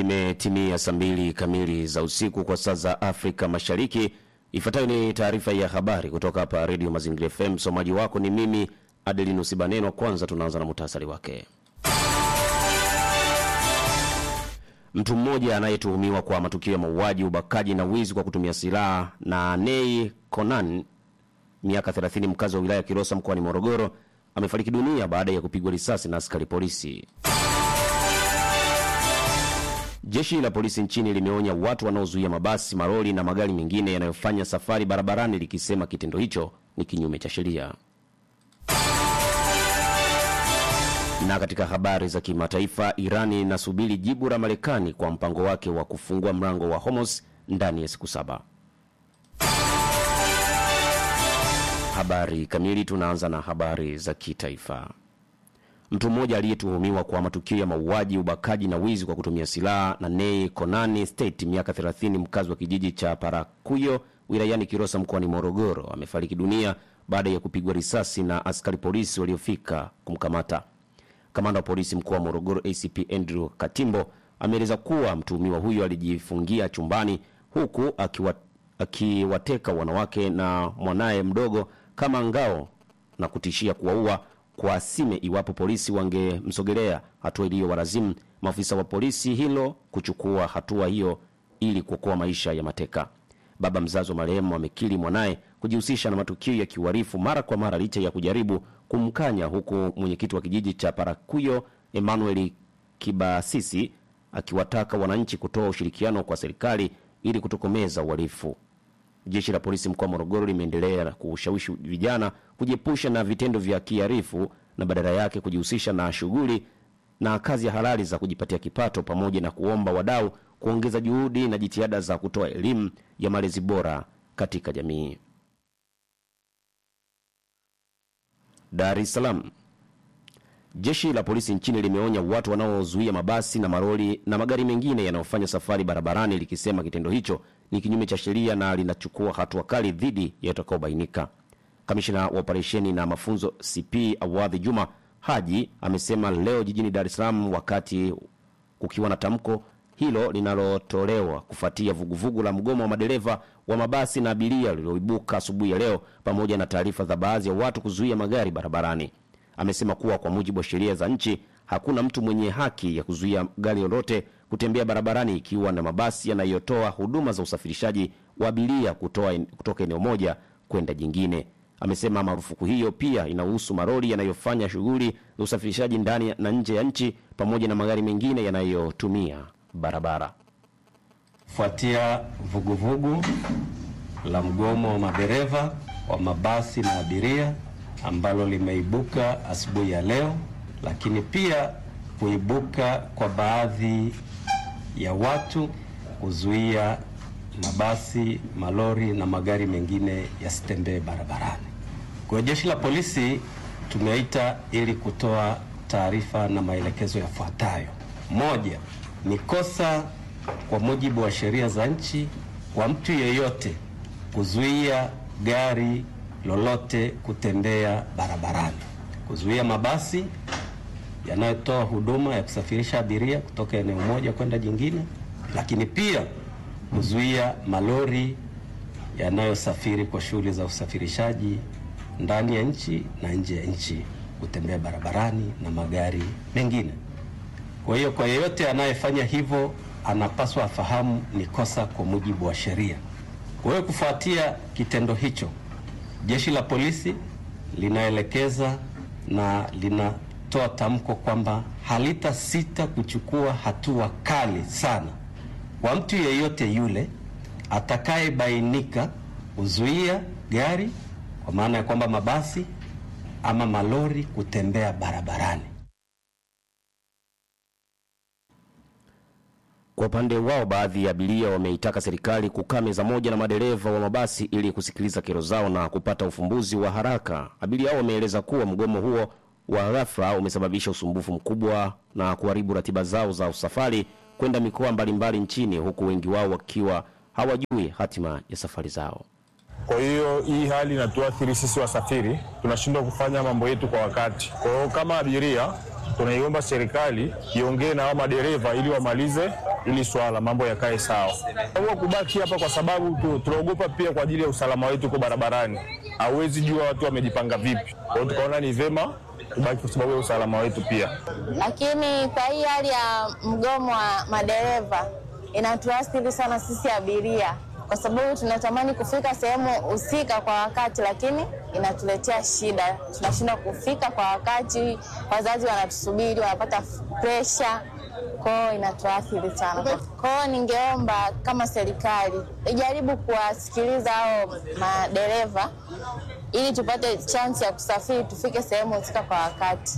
Imetimia saa mbili kamili za usiku kwa saa za Afrika Mashariki. Ifuatayo ni taarifa ya habari kutoka hapa Redio Mazingira FM. Msomaji wako ni mimi Adelinus Baneno. Kwanza tunaanza na muhtasari wake. Mtu mmoja anayetuhumiwa kwa matukio ya mauaji, ubakaji na wizi kwa kutumia silaha na Nei Konan miaka 30 mkazi wa wilaya ya Kilosa mkoani Morogoro amefariki dunia baada ya kupigwa risasi na askari polisi. Jeshi la polisi nchini limeonya watu wanaozuia mabasi, maroli na magari mengine yanayofanya safari barabarani likisema kitendo hicho ni kinyume cha sheria. Na katika habari za kimataifa, Irani inasubiri jibu la Marekani kwa mpango wake wa kufungua mlango wa Hormuz ndani ya siku saba. Habari kamili. Tunaanza na habari za kitaifa. Mtu mmoja aliyetuhumiwa kwa matukio ya mauaji, ubakaji na wizi kwa kutumia silaha na Nei Konani State miaka 30 mkazi wa kijiji cha Parakuyo wilayani Kilosa mkoani Morogoro amefariki dunia baada ya kupigwa risasi na askari polisi waliofika kumkamata. Kamanda wa polisi mkoa wa Morogoro ACP Andrew Katimbo ameeleza kuwa mtuhumiwa huyo alijifungia chumbani huku akiwa, akiwateka wanawake na mwanaye mdogo kama ngao na kutishia kuwaua kwa asime iwapo polisi wangemsogelea, hatua iliyowalazimu maafisa wa polisi hilo kuchukua hatua hiyo ili kuokoa maisha ya mateka. Baba mzazi wa marehemu amekiri mwanaye kujihusisha na matukio ya kiuhalifu mara kwa mara licha ya kujaribu kumkanya, huku mwenyekiti wa kijiji cha Parakuyo Emmanuel Kibasisi akiwataka wananchi kutoa ushirikiano kwa serikali ili kutokomeza uhalifu. Jeshi la polisi mkoa wa Morogoro limeendelea kushawishi vijana kujiepusha na vitendo vya kihalifu na badala yake kujihusisha na shughuli na kazi ya halali za kujipatia kipato, pamoja na kuomba wadau kuongeza juhudi na jitihada za kutoa elimu ya malezi bora katika jamii. Dar es Salaam. Jeshi la polisi nchini limeonya watu wanaozuia mabasi na maroli na magari mengine yanayofanya safari barabarani likisema kitendo hicho ni kinyume cha sheria na linachukua hatua kali dhidi ya watakaobainika. Kamishina wa operesheni na mafunzo CP Awadhi Juma Haji amesema leo jijini Dar es Salaam wakati kukiwa na tamko hilo linalotolewa kufuatia vuguvugu la mgomo wa madereva wa mabasi na abiria lililoibuka asubuhi ya leo, pamoja na taarifa za baadhi ya watu kuzuia magari barabarani. Amesema kuwa kwa mujibu wa sheria za nchi hakuna mtu mwenye haki ya kuzuia gari lolote kutembea barabarani ikiwa na mabasi yanayotoa huduma za usafirishaji wa abiria kutoa kutoka eneo moja kwenda jingine. Amesema marufuku hiyo pia inahusu maroli yanayofanya shughuli za usafirishaji ndani na nje ya nchi pamoja na magari mengine yanayotumia barabara. Kufuatia vuguvugu la mgomo wa madereva wa mabasi na abiria ambalo limeibuka asubuhi ya leo, lakini pia kuibuka kwa baadhi ya watu kuzuia mabasi, malori na magari mengine yasitembee barabarani. Kwa jeshi la polisi tumeita ili kutoa taarifa na maelekezo yafuatayo. Moja, ni kosa kwa mujibu wa sheria za nchi kwa mtu yeyote kuzuia gari lolote kutembea barabarani, kuzuia mabasi yanayotoa huduma ya kusafirisha abiria kutoka eneo moja kwenda jingine, lakini pia kuzuia malori yanayosafiri kwa shughuli za usafirishaji ndani ya nchi na nje ya nchi kutembea barabarani na magari mengine. Kwa hiyo kwa yeyote anayefanya hivyo anapaswa afahamu ni kosa kwa mujibu wa sheria. Kwa hiyo kufuatia kitendo hicho, jeshi la polisi linaelekeza na linatoa tamko kwamba halitasita kuchukua hatua kali sana kwa mtu yeyote yule atakayebainika kuzuia gari, kwa maana ya kwamba mabasi ama malori kutembea barabarani. Kwa upande wao, baadhi ya abiria wameitaka serikali kukaa meza moja na madereva wa mabasi ili kusikiliza kero zao na kupata ufumbuzi wa haraka. Abiria hao wameeleza kuwa mgomo huo wa ghafla umesababisha usumbufu mkubwa na kuharibu ratiba zao za usafari kwenda mikoa mbalimbali nchini, huku wengi wao wakiwa hawajui hatima ya safari zao. Kwa hiyo hii hali inatuathiri sisi wasafiri, tunashindwa kufanya mambo yetu kwa wakati. Kwa hiyo kama abiria tunaiomba serikali iongee na hao madereva ili wamalize ili swala mambo yakae sawa. Kwa kubaki hapa kwa sababu tu- tunaogopa pia kwa ajili ya usalama wetu huko barabarani, hauwezi jua watu wamejipanga vipi. Kwa hiyo tukaona ni vema tubaki kwa sababu ya usalama wetu pia. lakini kwa hii hali ya mgomo wa madereva inatuathiri sana sisi abiria, kwa sababu tunatamani kufika sehemu husika kwa wakati, lakini inatuletea shida. Tunashindwa kufika kwa wakati, wazazi wanatusubiri, wanapata presha kwao, inatuathiri sana. Kwao ningeomba kama serikali ijaribu kuwasikiliza hao madereva ili tupate chansi ya kusafiri, tufike sehemu husika kwa wakati.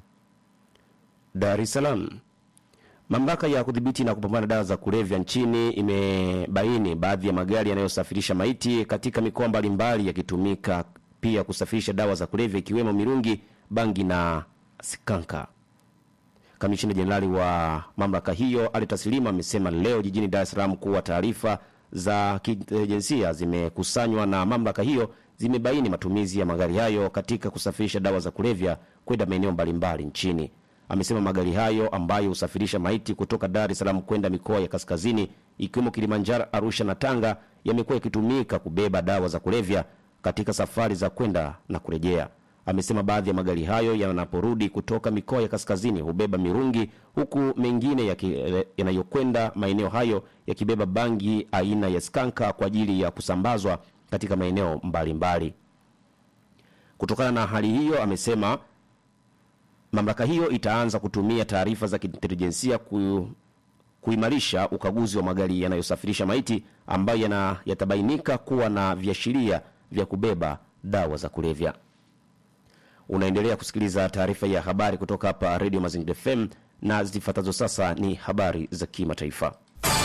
Dar es Salaam. Mamlaka ya kudhibiti na kupambana na dawa za kulevya nchini imebaini baadhi ya magari yanayosafirisha maiti katika mikoa mbalimbali yakitumika pia kusafirisha dawa za kulevya ikiwemo mirungi, bangi na sikanka. Kamishina Jenerali wa mamlaka hiyo Ali Taslima amesema leo jijini Dar es Salaam kuwa taarifa za kiintelijensia zimekusanywa na mamlaka hiyo zimebaini matumizi ya magari hayo katika kusafirisha dawa za kulevya kwenda maeneo mbalimbali nchini. Amesema magari hayo ambayo husafirisha maiti kutoka Dar es Salaam kwenda mikoa ya kaskazini ikiwemo Kilimanjaro, Arusha na Tanga yamekuwa yakitumika kubeba dawa za kulevya katika safari za kwenda na kurejea. Amesema baadhi ya magari hayo yanaporudi kutoka mikoa ya kaskazini hubeba mirungi huku mengine yaki- yanayokwenda maeneo hayo yakibeba bangi aina ya skanka kwa ajili ya kusambazwa katika maeneo mbalimbali. Kutokana na hali hiyo, amesema mamlaka hiyo itaanza kutumia taarifa za kiintelijensia ku, kuimarisha ukaguzi wa magari yanayosafirisha maiti ambayo yana, yatabainika kuwa na viashiria vya kubeba dawa za kulevya. Unaendelea kusikiliza taarifa ya habari kutoka hapa Radio Mazingira FM na zifuatazo sasa ni habari za kimataifa.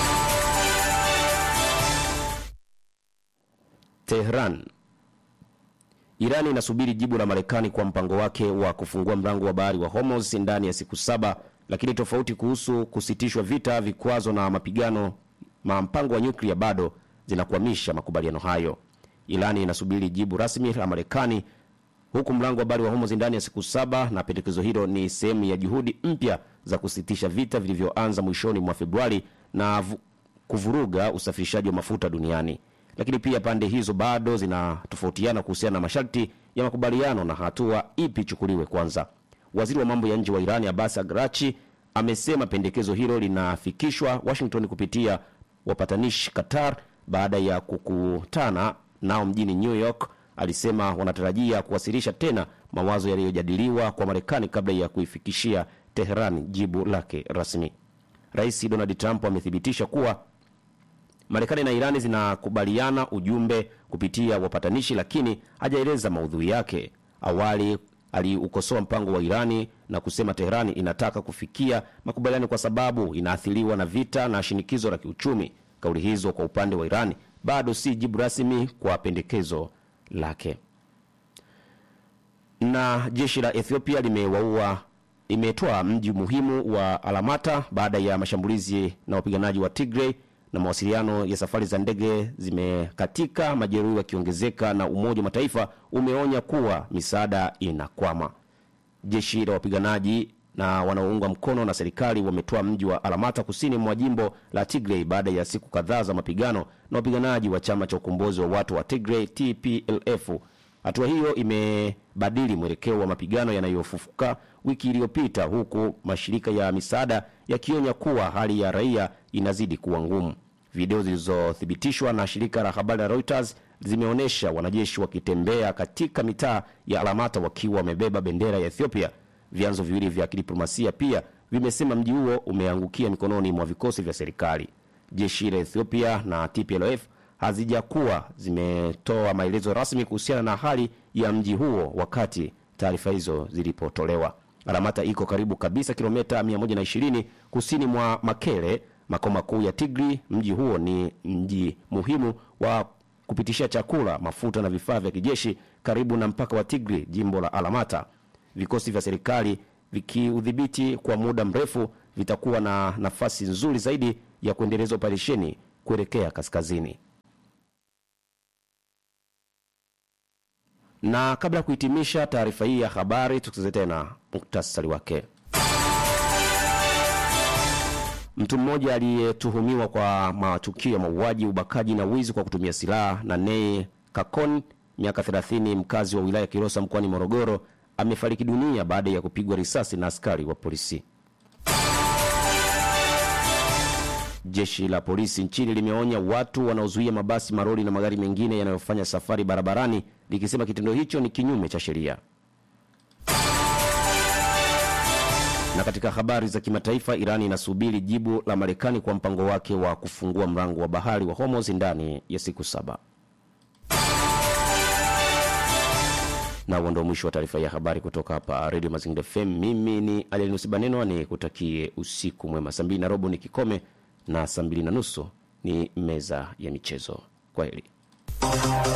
Tehran. Iran inasubiri jibu la Marekani kwa mpango wake wa kufungua mlango wa bahari wa Hormuz ndani ya siku saba, lakini tofauti kuhusu kusitishwa vita, vikwazo na mapigano ma mpango wa nyuklia bado zinakwamisha makubaliano hayo. Iran inasubiri jibu rasmi la Marekani huku mlango wa bahari wa Hormuz ndani ya siku saba, na pendekezo hilo ni sehemu ya juhudi mpya za kusitisha vita vilivyoanza mwishoni mwa Februari na vu, kuvuruga usafirishaji wa mafuta duniani. Lakini pia pande hizo bado zinatofautiana kuhusiana na masharti ya makubaliano na hatua ipi ichukuliwe kwanza. Waziri wa mambo ya nje wa Irani Abbas Araghchi amesema pendekezo hilo linafikishwa Washington kupitia wapatanishi Qatar baada ya kukutana nao mjini New York. Alisema wanatarajia kuwasilisha tena mawazo yaliyojadiliwa kwa Marekani kabla ya kuifikishia Teheran jibu lake rasmi. Rais Donald Trump amethibitisha kuwa Marekani na Irani zinakubaliana ujumbe kupitia wapatanishi, lakini hajaeleza maudhui yake. Awali aliukosoa mpango wa Irani na kusema Teherani inataka kufikia makubaliano kwa sababu inaathiriwa na vita na shinikizo la kiuchumi. Kauli hizo kwa upande wa Irani bado si jibu rasmi kwa pendekezo lake. Na jeshi la Ethiopia limewaua imetoa mji muhimu wa Alamata baada ya mashambulizi na wapiganaji wa Tigray na mawasiliano ya safari za ndege zimekatika, majeruhi wakiongezeka, na Umoja wa Mataifa umeonya kuwa misaada inakwama. Jeshi la wapiganaji na wanaoungwa mkono na serikali wametoa mji wa Alamata kusini mwa jimbo la Tigray baada ya siku kadhaa za mapigano na wapiganaji wa chama cha ukombozi wa watu wa Tigray TPLF. Hatua hiyo imebadili mwelekeo wa mapigano yanayofufuka wiki iliyopita, huku mashirika ya misaada yakionya kuwa hali ya raia inazidi kuwa ngumu. Video zilizothibitishwa na shirika la habari la Reuters zimeonyesha wanajeshi wakitembea katika mitaa ya Alamata wakiwa wamebeba bendera ya Ethiopia. Vyanzo viwili vya kidiplomasia pia vimesema mji huo umeangukia mikononi mwa vikosi vya serikali. Jeshi la Ethiopia na TPLF hazijakuwa zimetoa maelezo rasmi kuhusiana na hali ya mji huo wakati taarifa hizo zilipotolewa. Alamata iko karibu kabisa kilomita 120 kusini mwa Makele, makao makuu ya Tigri. Mji huo ni mji muhimu wa kupitishia chakula, mafuta na vifaa vya kijeshi karibu na mpaka wa Tigri, jimbo la Alamata. Vikosi vya serikali vikiudhibiti kwa muda mrefu vitakuwa na nafasi nzuri zaidi ya kuendeleza operesheni kuelekea kaskazini. Na kabla ya kuhitimisha taarifa hii ya habari, tukize tena muktasari wake. Mtu mmoja aliyetuhumiwa kwa matukio ya mauaji, ubakaji na wizi kwa kutumia silaha na Nei Kakon, miaka 30, mkazi wa wilaya ya Kilosa mkoani Morogoro, amefariki dunia baada ya kupigwa risasi na askari wa polisi. Jeshi la polisi nchini limeonya watu wanaozuia mabasi, maroli na magari mengine yanayofanya safari barabarani, likisema kitendo hicho ni kinyume cha sheria. Na katika habari za kimataifa, Irani inasubiri jibu la Marekani kwa mpango wake wa kufungua mlango wa bahari wa Hormuz ndani ya siku saba. Na huo ndio mwisho wa taarifa ya habari kutoka hapa Radio Mazingira FM. Mimi ni Alianusi Banenwa, ni kutakie usiku mwema. Saa mbili na robo ni kikome na saa mbili na nusu ni meza ya michezo. Kwa heri.